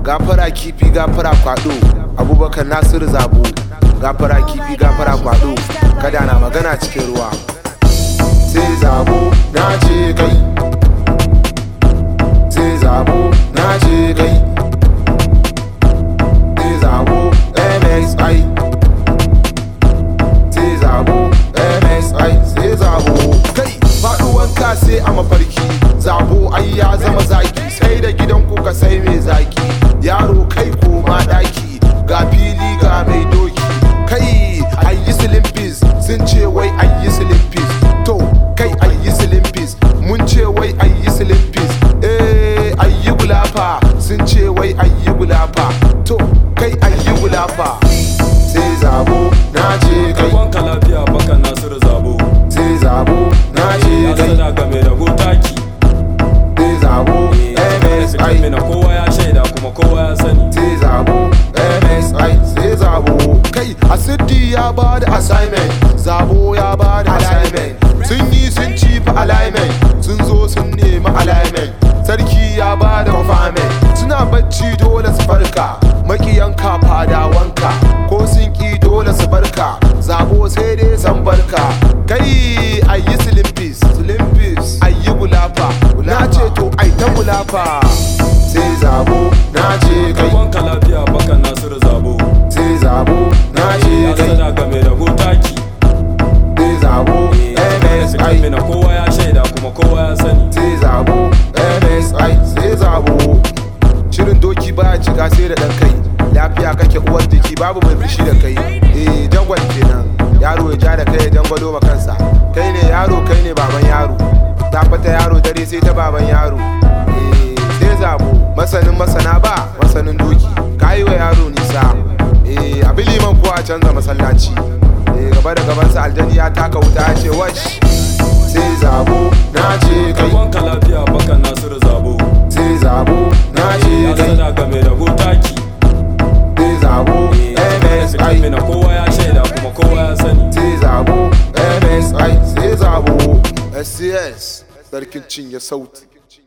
gafara kifi gafara kwado abubakar nasiru zabo gafara kifi gafara kwado kada na magana cikin ruwa sai zabo na ce kai sai zabo na ce kai sai zabo msi sai zabo msi sai zabo kai faduwanka sai a mafarki zabo ai ya zama zaki sai da gidan kuka sai mai zaki yaro kai koma daki ga fili ga mai doki kai ayi slimpis sun ce wai ayi slimpis to kai ayi slimpis mun ce wai ayi slimpis eh ayi gulafa sun ce wai ayi gulafa to kai ayi gulafa sai zabo na ce kai Wanka lafiya baka Nasiru Zabo sai zabo na ce Ya kai sada ga mai rago taki sai zabo msi Mina kowa ya shaida kuma kowa ya sani sai zabo msi sai zabo kai asidi ya ba da assignment zabo ya ba da assignment sun yi sun ci fa alignment sun zo sun nemi alignment sarki ya ba da confinement suna bacci dole su farka makiyanka fadawanka ko sun ki dole su barka zabo sai dai san barka kai ayi slimpis slimpis ayi gulafa na ce to ai ta gulafa sai zabo na ce kai Wanka lafiya baka Nasiru Zabo sai zabo na ce Ya kai sada ga mai rago taki sai zabo msi Mina kowa ya shaida kuma kowa ya sani sai zabo msi sai zabo shirin doki baya cika sai da dan kai lafiya kake uwar jiki babu mai fushi da kai eh jangwal kenan yaro ya ja da kai ya jangwalo ma kansa kai ne yaro kai ne baban yaro ta fata yaro dare sai ta baban yaro eh sai zabo masanin masana ba masanin doki kayi wa yaro nisa eh abi liman ko a canza masallaci eh gaba da gabansa aljani ya taka wuta ya ce wash sai zabo na ce kai Wanka lafiya baka Nasiru Zabo sai zabo na ce Ya kai sada ga mai rago taki sai zabo msi Mina kowa ya shaida kuma kowa ya sani sai zabo msi sai zabo sts sarkin cinye sauti